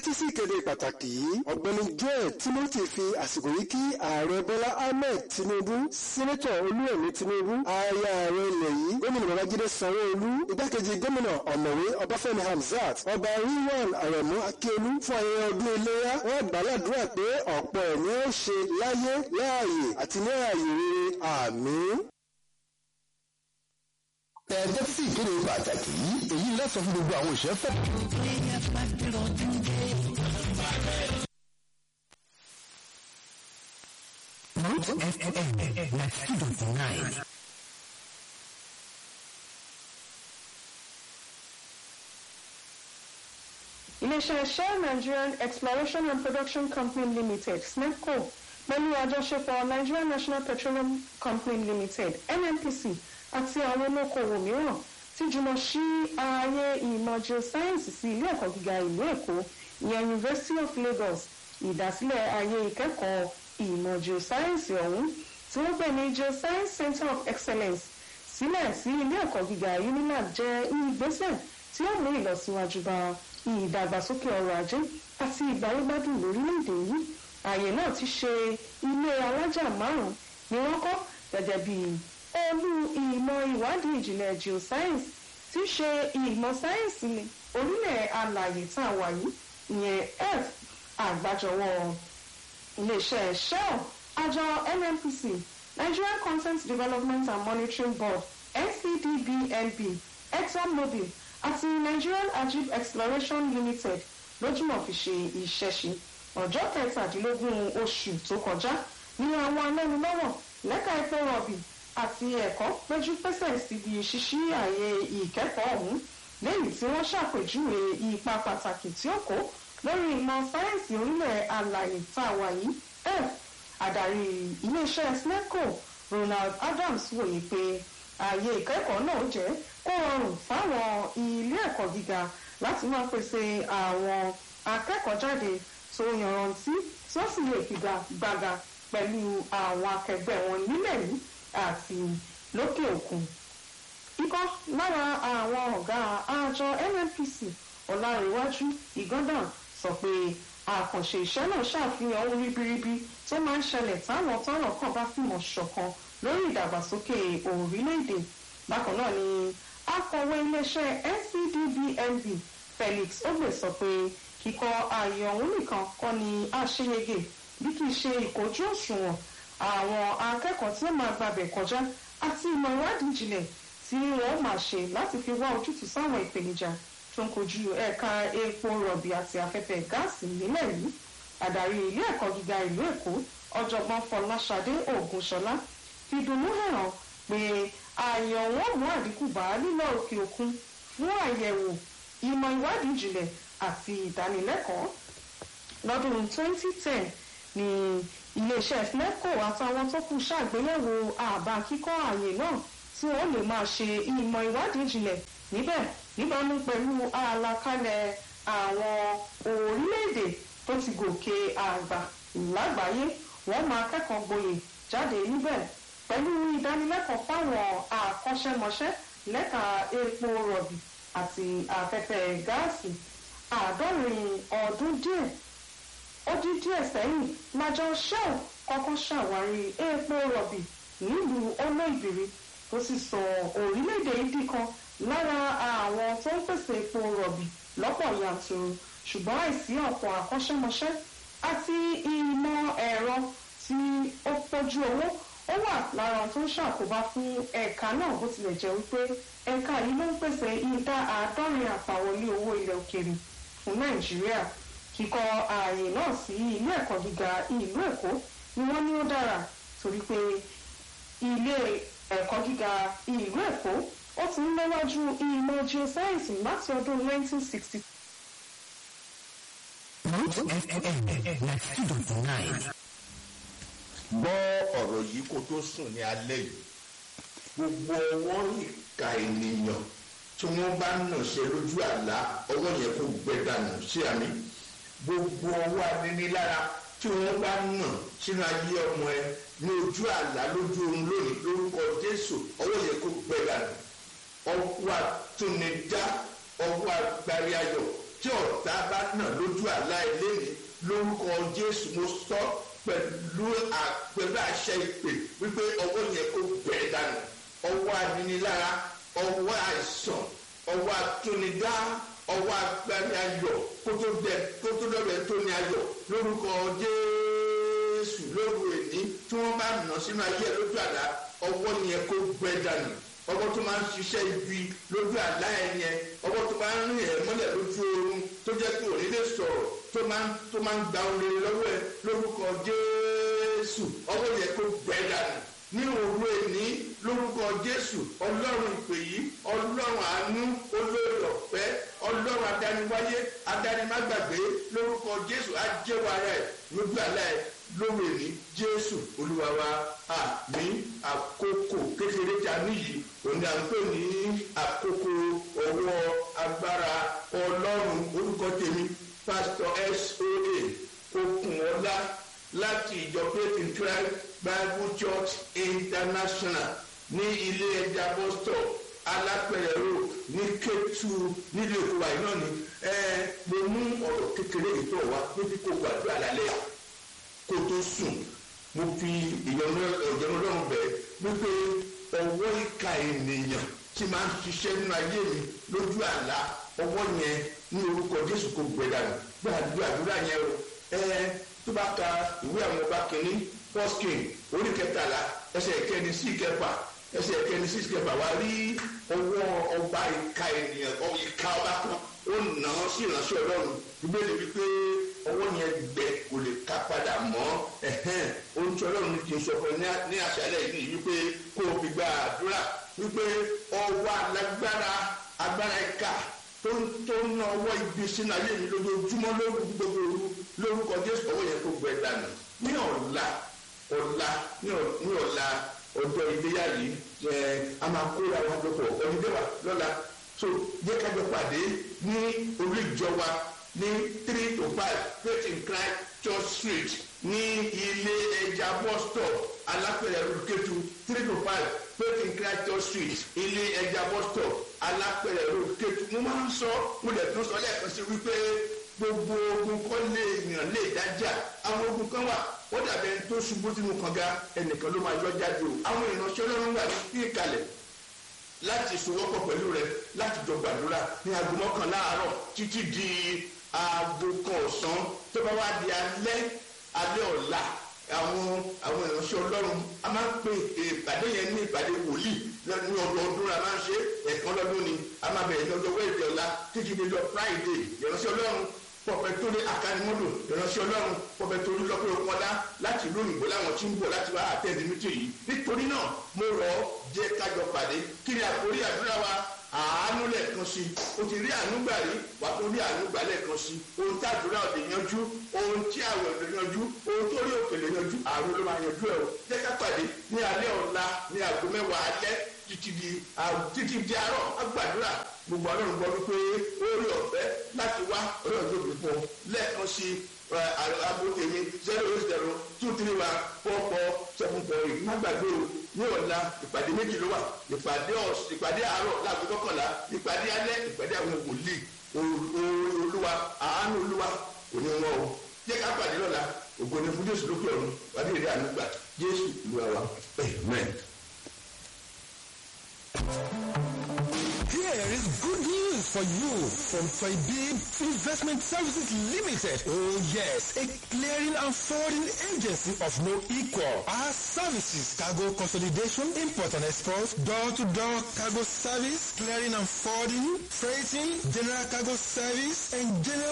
tẹ́tí sí ìkéde pàtàkì yìí ọ̀gbẹ́ni joel timothy fi àsìkò yìí kí ààrẹ bọ́lá ahmed tinubu sẹ́nẹ́tọ̀ olúrẹ̀mí tinubu aya ààrẹ ilẹ̀ yìí gómìnà babájídé sanwó-olú igbákejì gómìnà ọ̀mọ̀wé ọbáfẹ́mi hamzat ọba rilwan arẹ̀mú akíolú fún ayẹyẹ ọdún iléyà wọ́n gbàládùra pé ọ̀pọ̀ ẹ̀mí ó ṣe láyé láàyè àti ní ààyè rere àmín ẹ̀ẹ́dẹ́ sí ìkéde pàtàkì yìí èyí lẹ́sọ̀ fún gbogbo àwọn òṣèré fẹ́. Mount FM ninety two dot nine. iléeṣẹ́ shell nigerian exploration and production company limited snepco pẹ̀lú àjọṣepọ̀ nigerian national petroleum company limited nnpc àti àwọn olókoòwò mìíràn ti jùmọ̀ sí ààyè ìmọ̀ geoscience sí ilé ẹ̀kọ́ gíga ìlú èkó ìyẹn university of lagos ìdásílẹ̀ ààyè ìkẹ́kọ̀ọ́ ìmọ̀ geoscience ọ̀hún tí wọ́n pè ní geoscience center of excellence sílẹ̀ sí ilé ẹ̀kọ́ gíga unilag jẹ́ ìgbésẹ̀ tí ó mú ìlọsíwájú bá ìdàgbàsókè ọrọ̀ ajé àti ìgbàlógbádùn lórílẹ̀‐èdè yìí ààyè náà ti ṣe ilé alájà márùn-ún ni wọ́n kọ́ gẹ́gẹ́ bí olú ìmọ̀ ìwádìí ìjìnlẹ̀ geoscience tí ṣe ìmọ̀ sáyẹ́ǹsì orílẹ̀ alàyè tá a wà yìí ìyẹn f àgbájọwọ́ iléeṣẹ́ shell àjọ nnpc nigerian content development and monitoring board ncdbnb exxonmobil àti nigerian ajib exploration limited lójúmọ̀ fi ṣe ìṣẹ́ṣe ọjọ́ kẹtàdínlógún oṣù tó kọjá ní àwọn alẹ́nulọ́wọ̀ lẹ́ka epo rọ̀bì àti ẹ̀kọ́ péjú pésẹ̀ síbi ṣíṣí ààyè ìkẹ́kọ̀ọ́ ọ̀hún lẹ́yìn tí wọ́n ṣàpèjúwe ipa pàtàkì tí ó kó lórí ìmọ̀ sáyẹ́ǹsì orílẹ̀ alàyè tá a wà yìí f adarí iléeṣẹ́ snecco ronald adams wòye pé ààyè ìkẹ́kọ̀ọ́ náà jẹ́ kó rọrùn fáwọn ilé ẹ̀kọ́ gíga láti máa pèsè àwọn akẹ́kọ̀ọ́jáde tó yanrantí tí wọ́n sì lè figagbága pẹ̀lú àwọn akẹgbẹ́ wọn nílẹ̀ yìí àti lókè òkun. ikọ́ lára àwọn ọ̀gá àjọ nnpc ọ̀làríwájú ìgọ́dàn sọ pé àkànṣe iṣẹ́ náà ṣàfihàn ohun ribiribi tó máa ń ṣẹlẹ̀ táwọn tọ́rọ̀ kàn bá fìmọ̀ ṣọ̀kan lórí ìdàgbàsókè orílẹ̀-èdè. bákan náà ni akọ̀wé iléeṣẹ́ ncdbnb felix ogbe sọ pé kíkọ ààyè ọ̀hún nìkan kọ́ ni àṣeyege bí kì í ṣe ìkojú òṣùwọ̀n àwọn akẹ́kọ̀ọ́ tí ó máa gbàbẹ̀ kọjá àti ìmọ̀ ìwádìí ìjìnlẹ̀ tí wọ́n máa ṣe láti fi wá ojútùú sáwọn ìpèníjà tó ń kojú ẹ̀ka epo rọ̀bì àti afẹ́fẹ́ gáàsì nílẹ̀ yìí adarí ilé ẹ̀kọ́ gíga ìlú èkó ọ̀jọ̀gbọ́n fọláṣadé ògúnṣọlá fi dùnnú hàn pé ààyè ọ̀wọ́n mú àdínkù bá lílọ òkè òkun fún àyẹ̀wò ìmọ̀ ìwádìí ìjìnlẹ̀ àti ìdánilẹ́kọ̀ọ́ lọ́dún 2010 ni iléeṣẹ́ fleco àtàwọn tó kù ṣàgbéyẹ̀wò àbá kíkọ́ ààyè náà tí wọ́n lè máa ṣe ìmọ̀ ìwádìí ìjìnlẹ̀ níbẹ̀ níbàámu pẹ̀lú àlàkalẹ̀ àwọn orílẹ̀-èdè tó ti gòkè àgbà lágbàáyé wọ́n máa kẹ́kọ̀ọ́ gboyè jáde níbẹ̀ pẹ̀lú ìdánilẹ́kọ̀ọ́ fáwọn àkọ́ṣẹ́mọṣẹ́ lẹ́ka epo rọ̀bì àti afẹ́fẹ́ gáàsì àádọ́rin ọdún díẹ̀ ó dín díẹ̀ sẹ́yìn lájọ shell kọ́kọ́ ṣàwárí epo rọ̀bì nílùú olóìbìrì tó sì sọ orílẹ̀-èdè ìdí kan lára àwọn tó ń pèsè epo rọ̀bì lọ́pọ̀ yanturu ṣùgbọ́n àìsí ọ̀pọ̀ àkọ́ṣẹ́mọṣẹ́ àti ìmọ̀ ẹ̀rọ tí ó pọ̀jù owó ó wà lára tó ń ṣàkóbá fún ẹ̀ka náà bó tilẹ̀ jẹ́ wípé ẹ̀ka yìí ló ń pèsè ìdá àádọ́rin àpàwọlé owó ilẹ̀ òkèrè fún nàìjíríà kíkọ ààyè náà sí ilé ẹ̀kọ́ gíga ìlú èkó ni wọ́n ní ó dára torí pé ilé ẹ̀kọ́ gíga ìlú èkó ó ti ń léwájú ìmọ̀ geoscience láti ọdún 1960. Mount FM ninety two dot nine. gbọ́ ọ̀rọ̀ yìí kó tó sùn ní alẹ́ yìí gbogbo ọwọ́ ìka ènìyàn tí wọ́n bá nà ṣe lójú àlá ọwọ́ yẹn kó gbẹ dànù sí àmì gbogbo ọwọ́ anínilára tí wọ́n bá nà sínú ayé ọmọ ẹ ní ojú àlá lójú oorun lónìí lórúkọ jésù ọwọ́ yẹn kó gbẹ dànù ọwọ́ àtúnidá ọwọ́ agbárí ayọ̀ tí ọ̀tá bá nà lójú àlá ilé mi lórúkọ jésù mo sọ pẹ̀lú pẹ̀lú àṣẹ ìpè wípé ọwọ́ yẹn kó bẹ̀ẹ́ dànù ọwọ́ aninilára ọwọ́ àìsàn ọwọ́ atúnidá ọwọ́ agbárí ayọ̀ kótó dẹ kótó dọ̀bẹ̀ tó ní ayọ̀ lórúkọ jésù lóru èní tí wọ́n bá nà sínú ayé lójú àlá ọwọ́ yẹn kó bẹ̀ẹ́ dànù ọwọ́ tó máa ń ṣiṣẹ́ ibi lójú àlá ẹ̀ yẹn ọwọ́ tó máa ń rìn ẹ̀ mọ́lẹ̀ lójú oorun tó jẹ́ pé òní lè sọ̀rọ̀ tó máa ń tó máa ń gba oore lọ́wọ́ ẹ̀ lórúkọ jésù ọwọ́ yẹn kó bẹ́ẹ̀ dànù ní òru èní lórúkọ jésù ọlọ́run ìpè yìí ọlọ́run àánú olórí ọ̀fẹ́ ọlọ́run adániwáyé adánimágbàgbé lórúkọ jésù ajẹ́wàrà ẹ̀ lójú àlá ẹ̀ lóru èní jésù olúwa wa àmì àkókò kékeré tí a níyì òní à ń pè ní àkókò ọwọ́ agbára ọlọ́run orúkọ tèmi pásítọ̀ soa okunola láti ìjọ faith in christ bible church international ní ilé ẹja boston alápẹ̀rẹ̀ road ní kétu nílé èkó wa iná ni mo mú ọ̀rọ̀ kékeré ìtọ́ wa níbi kò gbàdúrà lálẹ́ kó tó sùn mo fi ìyọnu ọlọ́run bẹ̀ wípé ọwọ́ ìka ènìyàn tí máa ń ṣiṣẹ́ nínú ayé mi lójú àlá ọwọ́ yẹn ní orúkọ jésù kò gbẹdà gbàdúrà àdúrà yẹn o ẹ tó bá ka ìwé àwọn ọba kìíní first king orí kẹtàlá ẹsẹ̀ ìkẹni sí ìkẹfà ẹsẹ̀ ìkẹni sí ìkẹfà wá rí ọwọ́ ọba ìka ènìyàn ìka ọba kan ó nà án sí ìránṣẹ́ ọlọ́run ìbéèrè wípé ọwọ́ yẹn gbẹ kò lè ká padà mọ́ ohun tí ọlọ́run ti sọ fún ẹ ní àṣálẹ̀ yìí ni wípé kó o fi gba àdúrà wípé ọwọ́ alágbára agbára ìka tó ń tó ń ná ọwọ́ ibi sínú ayé mi lójoojúmọ́ lórúkọ gbogbo òru lórúkọ jésù ọwọ́ yẹn kó gbẹ dànù ní ọ̀la ọ̀la ní ọ̀la ọjọ́ iléyà yìí ẹ a máa kóra wọn jọpọ̀ ọ̀nìdẹ́wà lọ́la so jẹ́ ká jọ pàdé ní orí ìjọ wa ní three to five faith in christ church street ní ilé ẹja bus stop alápẹ̀rẹ̀ rúkẹ́tù three to five faith in christ church street ilé ẹja bus stop alápẹ̀rẹ̀ rúkẹ́tù mo máa ń sọ mo lè tún sọ lẹ́ẹ̀kan sí wípé gbogbo ogun kọ́ lè yàn lè dájà àwọn ogun kan wà wọ́n dàbẹ̀ ẹni tó ṣubú sínú kànga ẹnìkan ló máa yọ jáde o àwọn ìránṣẹ́ ọlọ́run wà ní ìkàlẹ̀ láti sowọ́pọ̀ pẹ̀lú rẹ láti jọ gbàdúrà ní aago mọ́kànlá àárọ̀ títí di aago kan ọ̀sán tó bá wá di alẹ́ alẹ́ ọ̀la àwọn àwọn ìránṣẹ́ ọlọ́run a máa ń pè ìpàdé yẹn ní ìpàdé wòlíì ní ọdọọdún la máa ń ṣe ẹ̀kan lọ́dún ni a máa bẹ̀rẹ̀ lọ́jọ́ wẹ́ẹ̀dẹ̀ ọ̀la títí di lọ friday ìránṣẹ́ ọlọ́run pọ̀pẹ́ tó ní akanimọ́dò ìránṣẹ́ ọlọ́run pọ̀pẹ́ tó ní lọ́pẹ́ òkúnọ́lá láti ìlú òyìnbó láwọn tí ń bọ̀ láti wá àtẹ̀dé mítì yìí nítorí náà mo rọ̀ ọ́ jẹ́ kájọ pàdé kí ni àkórí àdúrà wa àánú lẹ́ẹ̀kan sí o ti rí àánú gbà rí wà tó rí àánú gbà lẹ́ẹ̀kan sí ohun tí àdúrà òde yanjú ohun tí àwẹ̀ òde yanjú ohun tó rí òkèlè yanjú àánú ló máa yanjú ẹ̀ o jẹ́ ká pàdé ní alẹ́ ọ̀la ní aago mẹ́wàá alẹ́ títí di títí di àárọ̀ agbàdúrà gbogbo ọlọ́run gbọ́ wípé ó rí ọ̀fẹ́ láti wá ọlọ́run tó bí fún ọ lẹ́ẹ̀kan sí aago tèmi zero eight zero two three one four four seven four eight má gbàgbé o ní ọ̀la ìpàdé méjì ló wà ìpàdé ọ̀sìn ìpàdé àárọ̀ láago mọ́kànlá ìpàdé alẹ́ ìpàdé àwọn wòlíì olúwa àánú olúwa kò ní wọn o jẹ́ ká pàdé lọ́la ògo ni fún jésù lókè ọ̀run wàá bí èrè àánú gbà jésù olúwa wa amen. Here is good news for you from Toybib Investment Services Limited. Oh yes, a clearing and forwarding agency of no equal. Our services, cargo consolidation, import and export, door-to-door cargo service, clearing and forwarding, freighting, general cargo service, and general